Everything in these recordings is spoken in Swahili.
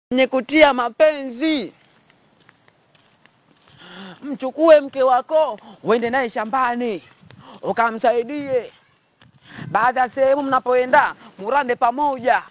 yenye kutia mapenzi. Mchukue mke wako uende naye shambani ukamsaidie. Baada ya sehemu mnapoenda murande pamoja.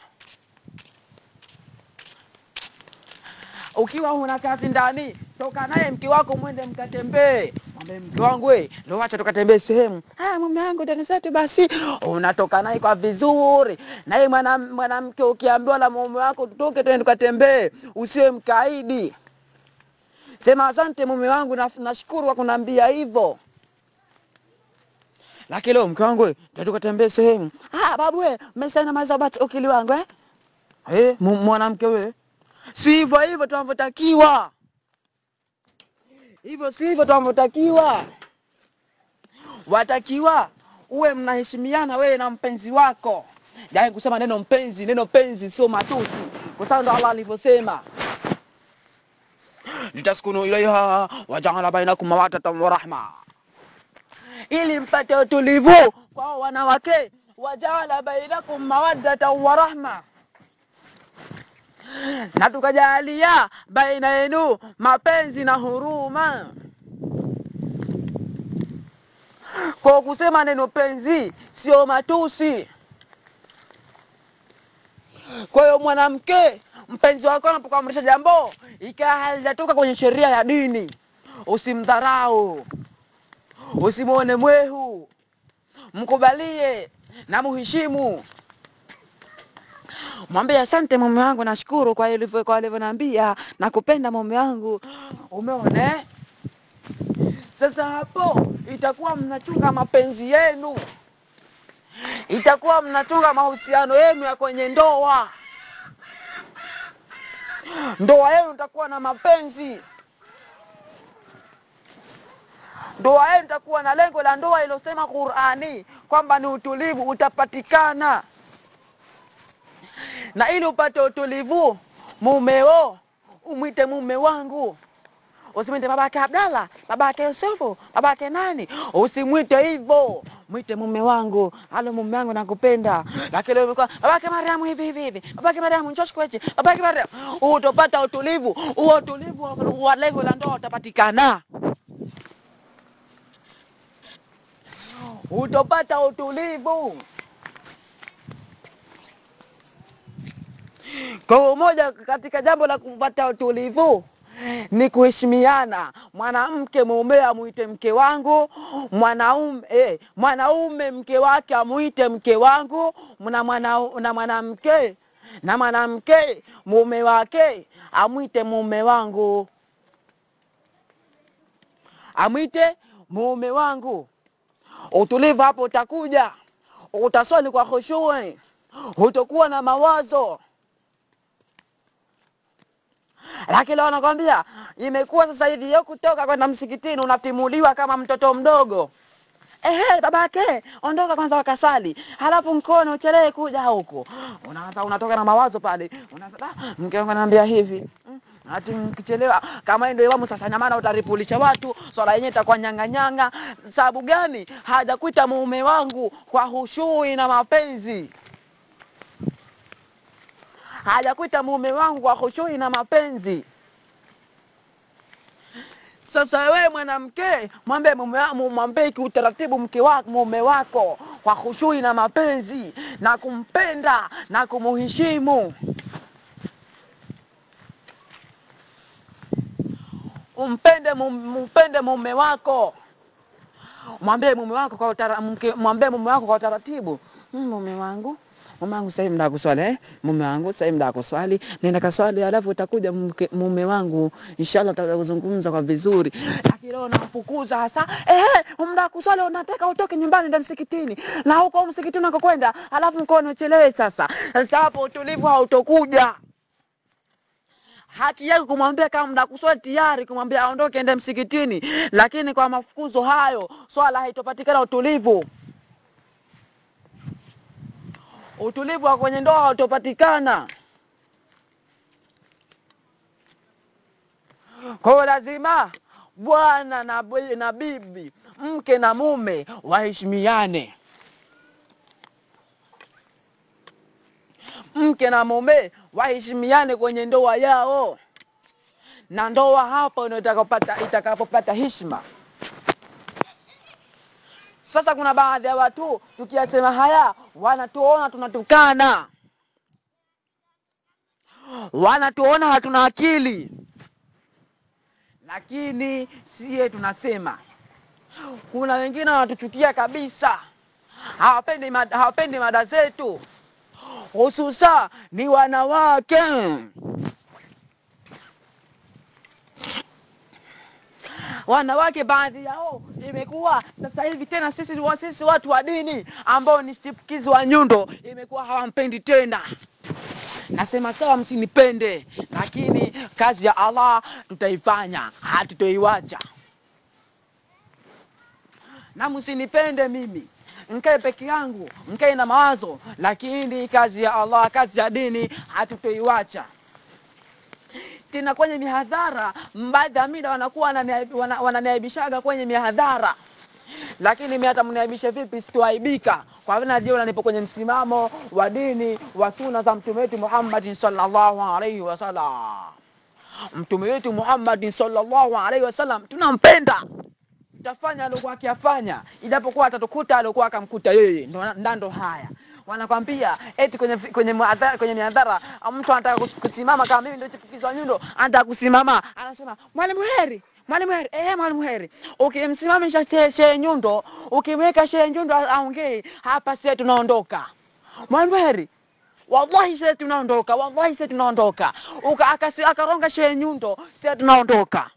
Ukiwa una kazi ndani, toka naye mke wako mwende mkatembee. Mwambie mke wangu, we leo acha tukatembee sehemu. Ah, mume wangu ndani zetu basi. Unatoka naye kwa vizuri. Naye mwana mwanamke ukiambiwa na mume wako tutoke twende tukatembee, usiwe mkaidi. Sema asante mume wangu, na- nashukuru kwa kuniambia hivyo. Lakini leo mke wangu, we, twende tukatembee sehemu. Ah, babu we, umeshaina mazao basi ukili wangu eh? Eh, mu- mwanamke we. Si hivyo hivyo tunavyotakiwa. Hivyo si hivyo tunavyotakiwa. Watakiwa uwe mnaheshimiana wewe na mpenzi wako. Yaani kusema neno mpenzi, neno penzi sio matusi. Kwa sababu ndo Allah alivyosema. Litaskunu ilaiha wajaala bainakum mawaddatan wa rahma. Ili mpate utulivu kwa wanawake, wajaala bainakum mawaddatan wa rahma na tukajalia baina yenu mapenzi na huruma. Kwa kusema neno penzi sio matusi. Kwa hiyo mwanamke, mpenzi wako anapokuamrisha jambo ikiwa halijatoka kwenye sheria ya dini, usimdharau, usimwone mwehu, mkubalie na muheshimu. Mwambie asante mume wangu, nashukuru kwa ilivyo kwa alivyoniambia, nakupenda mume wangu. Umeona eh? Sasa hapo itakuwa mnachunga mapenzi yenu, itakuwa mnachunga mahusiano yenu ya kwenye ndoa. Ndoa yenu itakuwa na mapenzi, ndoa yenu itakuwa na lengo la ndoa ilosema Qur'ani kwamba ni utulivu utapatikana na ili upate utulivu mumeo umwite mume wangu usimwite babake Abdalla, babake Yusufu, babake nani, usimwite hivyo, mwite mume wangu. Halo mume wangu, nakupenda. Lakini leo imekuwa babake Mariamu hivi hivi hivi, babake Mariamu njoo shikweche, babake Mariamu, utapata utulivu. Huo utulivu wa- wa lengo la ndoa utapatikana, utapata utulivu. Kwa hiyo moja katika jambo la kupata utulivu ni kuheshimiana. Mwanamke mume amuite mke wangu, mwanaume eh, mwanaume mke wake amuite mke wangu, na mwana na mwanamke na mwanamke mume wake amwite mume wangu, amwite mume wangu. Utulivu hapo utakuja, utaswali kwa khushui, utakuwa na mawazo lakini leo nakwambia imekuwa sasa hivi yo kutoka kwenda msikitini unatimuliwa kama mtoto mdogo. Ehe, babake ondoka kwanza wakasali, halafu mkono uchelee kuja huku. Unaanza unatoka na mawazo pale, unaanza "Ah, mke wangu ananiambia hivi Mm, ati mkichelewa kama ndio imamu sasa, na maana utaripulisha watu, swala yenyewe itakuwa nyang'anyanga. Sababu gani? Hajakuita mume wangu kwa hushui na mapenzi hajakuita mume wangu kwa khushui na mapenzi. Sasa wewe mwanamke, mwambie mume wa- mu- mwambie kiutaratibu mke wako, mume wako kwa khushui na mapenzi na kumpenda na kumuheshimu. Umpende mum- umpende mume wako, mwambie mume wako kwa utara, mke, mwambie mume wako kwa utaratibu, "Mm, mume wangu mume wangu sasa hivi mda kuswali eh? mume wangu sasa hivi mda kuswali, nenda kaswali, alafu utakuja mke, mume wangu, inshallah tutakuzungumza kwa vizuri. Lakini leo namfukuza hasa eh, mda kuswali unataka utoke nyumbani ndio msikitini, na huko msikitini unakokwenda, alafu mkono uchelewe. Sasa sasa hapo utulivu hautokuja haki yake kumwambia kama mda kuswali tayari, kumwambia aondoke ende msikitini, lakini kwa mafukuzo hayo swala haitopatikana utulivu. Utulivu wa kwenye ndoa hautopatikana. Kwa hiyo lazima bwana na, bi- na bibi, mke na mume waheshimiane. Mke na mume waheshimiane kwenye ndoa yao, na ndoa hapo ndio itakapopata itakapopata heshima. Sasa kuna baadhi ya watu tukiyasema haya wanatuona tunatukana, wanatuona hatuna akili, lakini siye tunasema. Kuna wengine wanatuchukia kabisa, hawapendi mada, hawapendi mada zetu, hususa ni wanawake. wanawake baadhi yao imekuwa sasa hivi tena sisi, wa- sisi watu wa dini ambao ni chipukizi wa nyundo imekuwa hawampendi tena. Nasema sawa, msinipende, lakini kazi ya Allah tutaifanya, hatutoiwacha. Na msinipende mimi mkae peke yangu, mkae na mawazo, lakini kazi ya Allah, kazi ya dini hatutoiwacha tena kwenye mihadhara, baadhi ya mida wanakuwa wananiaib- wana- wananiaibishaga kwenye mihadhara, lakini mimi hata mniaibishe vipi, sitoaibika kwa vile najiona nipo kwenye msimamo wa dini wa suna za mtume wetu Muhammad sallallahu alaihi wasallam. Mtume wetu Muhammad sallallahu alaihi wasallam tunampenda, tutafanya aliokuwa akiyafanya, ijapokuwa atatukuta aliokuwa akamkuta yeye. Ndo ndando haya wanakwambia eti kwenye kwenye muadhara, kwenye miadhara mtu anataka kus- kusimama kama mimi ndio chipukizi wa nyundo, anataka kusimama, anasema mwalimu heri mwalimu heri eh, mwalimu heri. Ukimsimamisha she- shehe nyundo, ukimweka shehe nyundo a- aongee hapa, sie tunaondoka. Mwalimu heri wallahi sie tunaondoka, wallahi sie tunaondoka. Uka- akasi- Akaronga shehe nyundo, sie tunaondoka.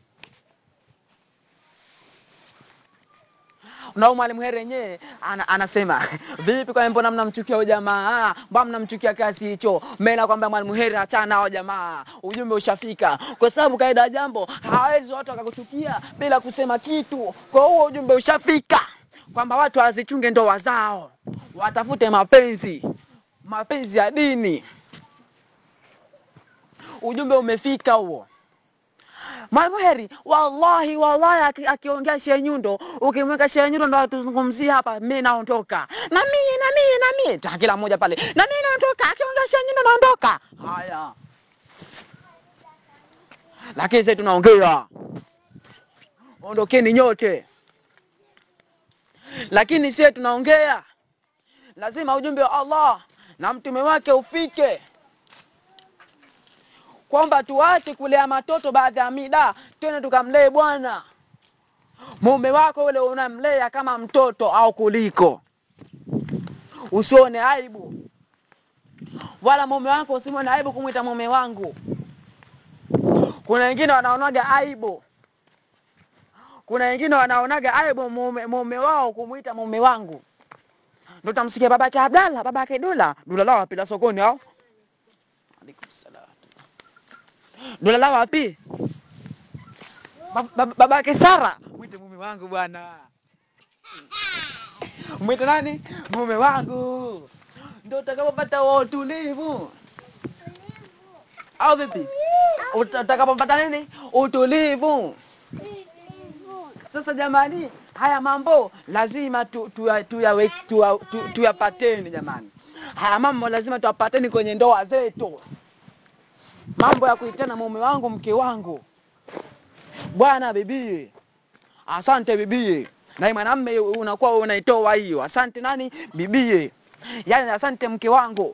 na huyu mwalimu Heri yenyewe ana, anasema vipi, kwa mbona mnamchukia huyo jamaa? Mbona mnamchukia kiasi hicho? Mimi nakwambia mwalimu Heri, achana nao jamaa, ujumbe ushafika, kwa sababu kaida ya jambo hawezi watu wakakuchukia bila kusema kitu. Kwa hiyo ujumbe ushafika kwamba watu wazichunge ndoa zao, watafute mapenzi, mapenzi ya dini. Ujumbe umefika huo. Mwalimu Heri, wallahi wallahi, aki- akiongea Shehe Nyundo, ukimweka Shehe Nyundo ndo atuzungumzia hapa, mimi naondoka na mimi na mimi na mimi, ta kila mmoja pale, na mimi naondoka, akiongea Shehe Nyundo naondoka. Haya, lakini sasa tunaongea, ondokeni nyote, lakini sisi tunaongea, lazima ujumbe wa Allah na mtume wake ufike kwamba tuache kulea matoto baadhi ya mida, twende tukamlee bwana mume wako ule unamlea kama mtoto au kuliko. Usione aibu, wala mume wako usimwone aibu kumwita mume wangu. Kuna wengine wanaonaga aibu, kuna wengine wanaonaga aibu mume, mume wao kumwita mume wangu. Ndo tamsikia babake Abdalla, babake Dula, Dula lao wapi la sokoni au? Alaikum salam. Dula lao wapi? Ba- ba- babake Sara, mwite mume wangu bwana. Mwite nani? Mume wangu. Ndio utakapopata wa utulivu. Au vipi? Uta- Utakapopata nini? Utulivu. Sasa jamani, haya mambo lazima tu- tuya- tuyawe- tuya- tu- tuyapateni jamani. Haya mambo lazima tuyapateni kwenye ndoa zetu. Mambo ya kuitana mume wangu, mke wangu, bwana, bibie, asante bibie. Na mwanamme unakuwa unaitoa hiyo, asante nani, bibie, yaani asante mke wangu.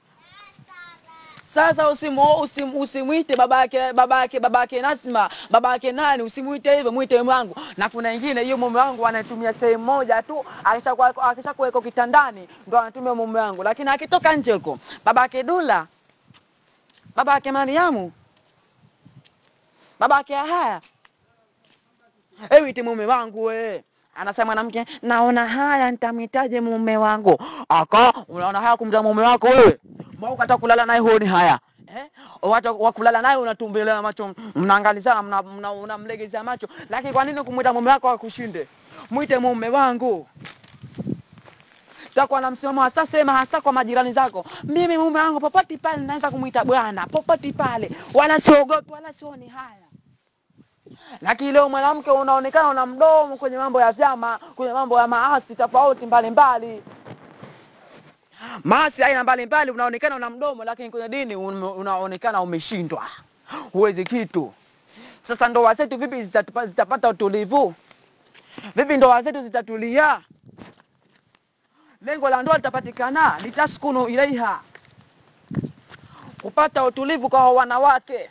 Sasa usimu, usim, usimwite babake babake babake Nasma babake nani, usimwite hivyo, mwite mume wangu. Na kuna wengine hiyo mume wangu anatumia sehemu moja tu, akishakuwa akishakuweko kitandani ndo anatumia mume wangu, lakini akitoka nje huko babake Dula, babake Mariamu, babake haya ewiti mume wangu we anasema mwanamke, naona haya nitamwitaje mume wangu? Aka unaona haya kumta mume wako wewe, mbona ukataka kulala naye huoni haya eh? Watu wa kulala naye unatumbelea macho, mnaangalizana, mna- mna- unamlegezea macho, lakini kwa nini kumwita mume wako akushinde? Mwite mume wangu takuwa na msimamo hasa, sema hasa kwa majirani zako, mimi mume wangu popote pale naweza kumwita bwana, popote pale, wala siogopi wala sioni haya lakini leo mwanamke unaonekana una mdomo kwenye mambo ya vyama, kwenye mambo ya maasi tofauti mbalimbali. maasi aina mbalimbali, unaonekana una mdomo, lakini kwenye dini ume- unaonekana umeshindwa, huwezi kitu. Sasa ndoa zetu vipi zitatupa- zitapata utulivu? Vipi ndoa zetu zitatulia? Lengo la ndoa litapatikana, litaskunu ilaiha, kupata utulivu kwa wanawake.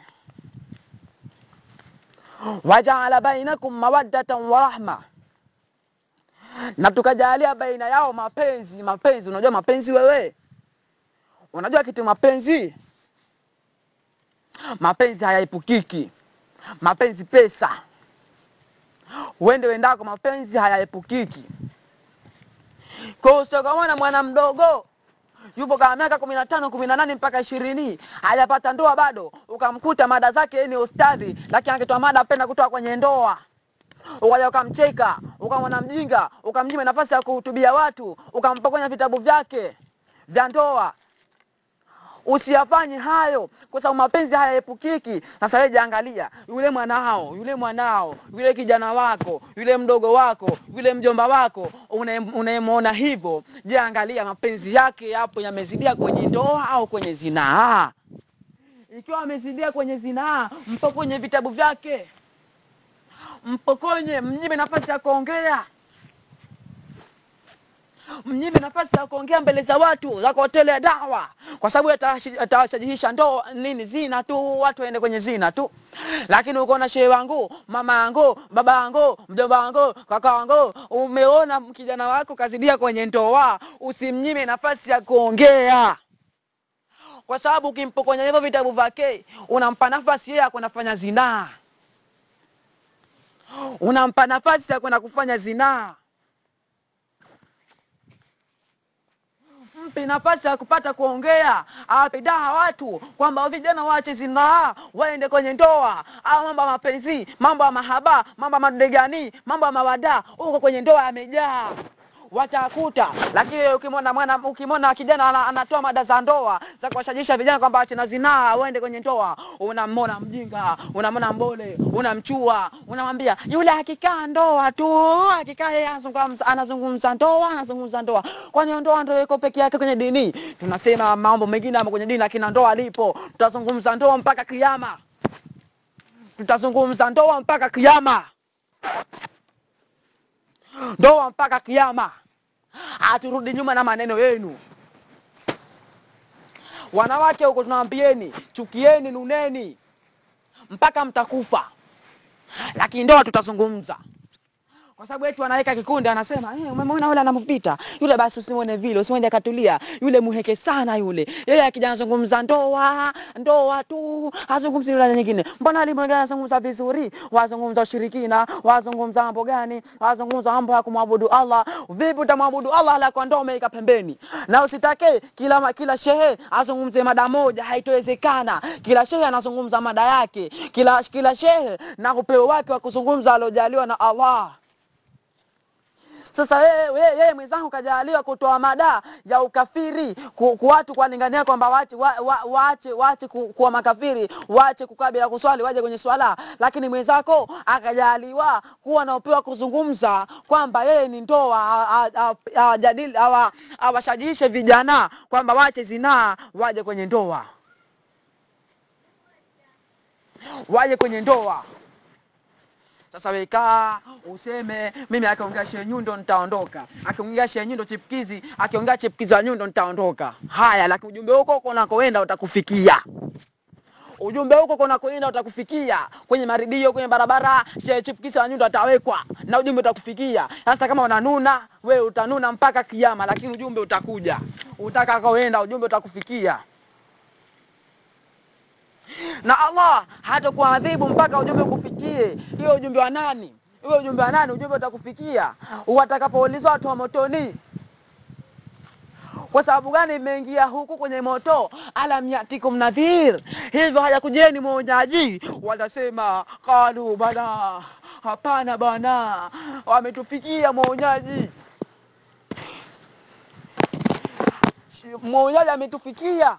Wajaala bainakum mawaddatan wa rahma, na tukajalia baina yao mapenzi. Mapenzi, unajua mapenzi wewe? Unajua kitu mapenzi? Mapenzi hayaepukiki, mapenzi pesa, uende wendako, mapenzi hayaepukiki. Kwa hiyo usikamona mwana mdogo yupo kama miaka kumi na tano kumi na nane mpaka ishirini hajapata ndoa bado, ukamkuta mada zake yeye ni ustadhi, lakini akitoa mada apenda kutoa kwenye ndoa, ukaja ukamcheka, ukamwona mjinga, ukamnyima nafasi ya kuhutubia watu, ukampokonya vitabu vyake vya ndoa. Usiyafanye hayo kwa sababu mapenzi hayaepukiki. Sasa wewe jiangalia, yule mwanao, yule mwanao, yule kijana wako, yule mdogo wako, yule mjomba wako unaye- unayemwona hivyo, jiangalia mapenzi yake yapo yamezidia kwenye ndoa au kwenye zinaa. Ikiwa amezidia kwenye zinaa, mpokonye vitabu vyake, mpokonye, mnyime nafasi ya kuongea mnyime nafasi ya kuongea mbele za watu za kuwatolea dawa, kwa sababu atawashi- atawashajihisha ndoa nini, zina tu, watu waende kwenye zina tu. Lakini ukaona shehe wangu, mama yangu, baba yangu, mjomba wangu, kaka wangu, umeona kijana wako kazidia kwenye ndoa, usimnyime nafasi ya kuongea, kwa sababu ukimpokonya hivyo vitabu vyake, unampa nafasi yeye ya kwenda kufanya zinaa, unampa nafasi ya kwenda kufanya zinaa. mpe nafasi ya kupata kuongea, awape dawa watu kwamba vijana waache zinaa, waende kwenye ndoa. Au mambo ya mapenzi, mambo ya mahaba, mambo ya madegani, mambo ya mawada, huko kwenye ndoa yamejaa watakuta. Lakini wewe ukimwona mwana, ukimwona kijana ana- anatoa mada za ndoa za kuwashajisha vijana kwamba waache na zinaa, waende kwenye ndoa, unamwona mjinga, unamwona mbole, unamchua, unamwambia yule akikaa ndoa tu, akikaa yeye anazungumza anazungumza ndoa, anazungumza ndoa. Kwani ndoa ndio iko peke yake kwenye dini? Tunasema mambo mengine yamo kwenye dini, lakini ndoa lipo. Tutazungumza ndoa mpaka kiyama, tutazungumza ndoa mpaka kiyama, ndoa mpaka kiyama. Haturudi nyuma na maneno yenu. Wanawake huko tunawaambieni, chukieni, nuneni mpaka mtakufa, lakini ndoa tutazungumza kwa sababu eti wanaweka kikundi, anasema eh, umemwona yule anampita yule, basi usimwone vile, usimwende akatulia yule, muheke sana yule. Yeye akija anazungumza ndoa ndoa tu, hazungumzi yule nyingine. Mbona alimu wengine anazungumza vizuri, wazungumza ushirikina, wazungumza mambo gani, wazungumza mambo ya kumwabudu Allah. Vipi utamwabudu Allah ala kwa ndoa umeika pembeni? Na usitake kila ma- kila shehe azungumze mada moja, haitowezekana. Kila shehe anazungumza mada yake, kila kila shehe na upeo wake wa kuzungumza aliojaliwa na Allah. Sasa yeye yeye yeye mwenzangu kajaliwa kutoa mada ya ukafiri ku, ku watu kuwalingania kwamba waache wa, wa, waache waache ku, kuwa makafiri waache kukaa bila kuswali waje kwenye swala, lakini mwenzako akajaliwa kuwa na upeo wa kuzungumza kwamba yeye ni ndoa a- a- a- awajadili awa- awashajiishe vijana kwamba waache zinaa waje kwenye ndoa waje kwenye ndoa. Sasa wekaa useme mimi akiongea Shehe Nyundo nitaondoka, akiongea Shehe Nyundo chipkizi, akiongea chipkizi wa Nyundo nitaondoka. Haya, lakini ujumbe huko huko unakoenda utakufikia. Ujumbe huko unakoenda utakufikia kwenye maridio, kwenye barabara, Shehe chipkizi wa Nyundo atawekwa na ujumbe utakufikia. Sasa kama unanuna wewe utanuna mpaka kiyama, lakini ujumbe utakuja. Utakakoenda ujumbe utakufikia na Allah hatakuadhibu mpaka ujumbe ukufikie. Hiyo ujumbe wa nani? Hiyo ujumbe wa nani? Ujumbe utakufikia watakapoulizwa watu wa motoni. Kwa sababu gani mmeingia huku kwenye moto? alam yatikum nadhir, hivyo hajakujeni mwonyaji? Wanasema qalu bala, hapana bwana, wametufikia mwonyaji. Mwonyaji ametufikia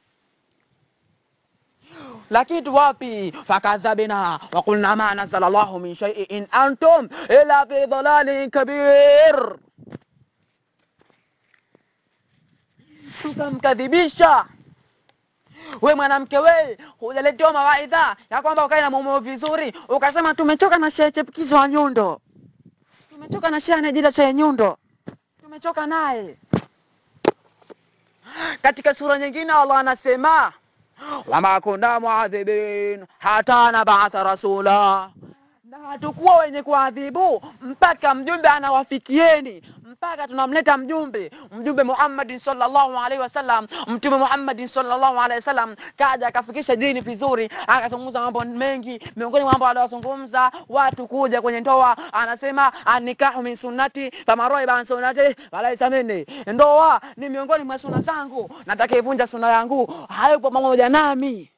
lakini tu wapi? fakadhabna wakulna ma nazala llahu min shay'in in antum ila fi dhalalin kabir. tukamkadhibisha. We mwanamke we, hujaletewa mawaidha ya kwamba ukae na mumeo vizuri, ukasema tumechoka na shehe chepukizi wa nyundo, tumechoka na shehe anayejita shehe nyundo, tumechoka naye. Katika sura nyingine Allah anasema wama kunna muadhibin hata nabatha rasula, na hatukuwa wenye kuadhibu mpaka mjumbe anawafikieni, mpaka tunamleta mjumbe, mjumbe Muhammadin sallallahu alaihi wasallam. Mtume Muhammadin sallallahu alaihi wasallam kaja akafikisha dini vizuri, akazungumza mambo mengi. Miongoni mwa mambo aliyozungumza watu kuja kwenye ndoa, anasema anikahu min sunnati faman raghiba an sunnati falaysa minni, ndoa ni miongoni mwa sunna zangu, natakaivunja sunna yangu hayupo pamoja nami.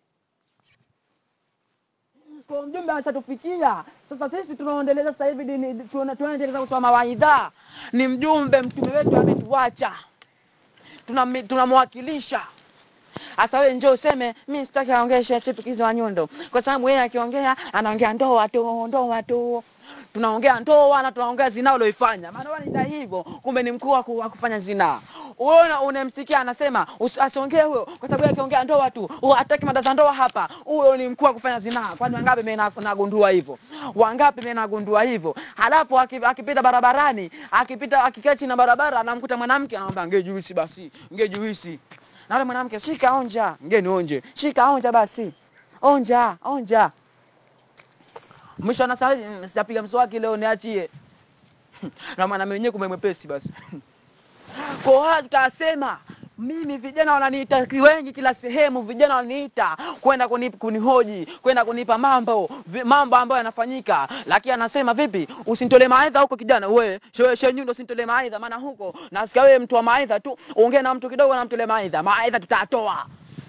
Kwa mjumbe ashatufikia sasa, sisi tunaendeleza sasa hivi dini, tuna- tunaendeleza kutoa mawaidha. Ni mjumbe, mtume wetu ametuacha, tunami- tunamwakilisha. Sasa wewe njoo useme mimi sitaki aongee shehe chipukizi wa nyundo, kwa sababu yeye akiongea anaongea ndoa tu, ndoa tu. Tunaongea ndoa na tunaongea zinaa ulioifanya, maana wewe ni hivyo, kumbe ni mkuu wa ku- wa kufanya zinaa. Uona unemsikia anasema usi- asiongee huyo, kwa sababu yeye akiongea ndoa tu, huyo hataki mada za ndoa hapa. Huyo ni mkuu wa kufanya zinaa. Kwani wangapi mimi na- nagundua hivyo? Wangapi mimi nagundua hivyo? Halafu aki- akipita barabarani, akipita akikaa chini na barabara, anamkuta mwanamke anamwambia nge juisi basi, nge juisi na yule mwanamke shika onja, ngeni onje, shika onja basi, onja onja. Mwisho anasema "Mm, sijapiga mswaki leo, niachie. na mwanaume wenyewe kumbe mwepesi basi. Kwa hiyo tutasema mimi vijana wananiita wengi kila sehemu, vijana wananiita kwenda kuni, kunihoji kwenda kunipa mambo vi, mambo ambayo yanafanyika, lakini anasema vipi, usinitolee mawaidha huko kijana, we shewe shewe nyundo, usinitolee mawaidha, maana huko nasikia wewe mtu wa mawaidha tu, ongea na mtu kidogo na mtolee mawaidha, mawaidha tutatoa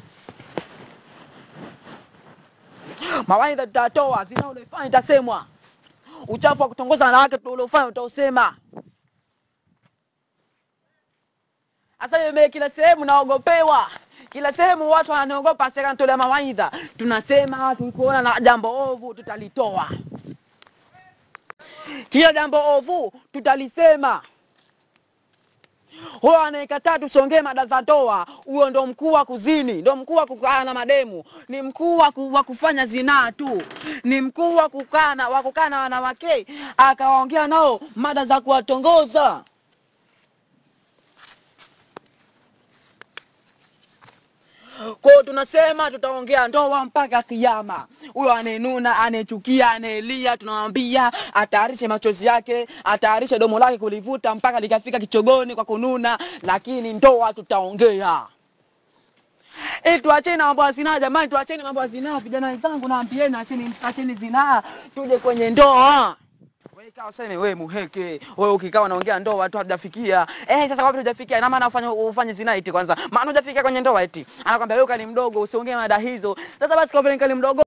mawaidha tutatoa, zina uliofanya itasemwa, uchafu wa kutongoza wanawake uliofanya utausema. Sasa hiyo mimi kila sehemu naogopewa, kila sehemu watu wananiogopa, sasa nitolea mawaidha. Tunasema tukiona na jambo ovu tutalitoa, kila jambo ovu tutalisema. Huyo anayekataa tusongee mada za ndoa, huyo ndo mkuu wa kuzini, ndo mkuu wa kukaa na mademu, ni mkuu wa ku- wa kufanya zinaa tu, ni mkuu wa kukaa na wa kukaa na wanawake akawaongea nao mada za kuwatongoza. Kwa hiyo tunasema tutaongea ndoa mpaka kiyama. Huyo anayenuna, anayechukia, anayelia, tunamwambia atayarishe machozi yake, atayarishe domo lake kulivuta mpaka likafika kichogoni kwa kununa, lakini ndoa tutaongea. Eh, tuacheni na mambo ya zinaa jamani, tuacheni mambo ya zinaa vijana wenzangu, naambieni acheni, acheni zinaa, tuje kwenye ndoa. Wewe kaa useme wewe muheke, wewe ukikaa unaongea ndoa watu hatujafikia. Eh, sasa kwa hujafikia, ina maana ufanye ufanye zina eti kwanza. Maana hujafikia kwenye ndoa eti. Anakwambia wewe kali mdogo, usiongee mada hizo. Sasa basi kwa vile kali mdogo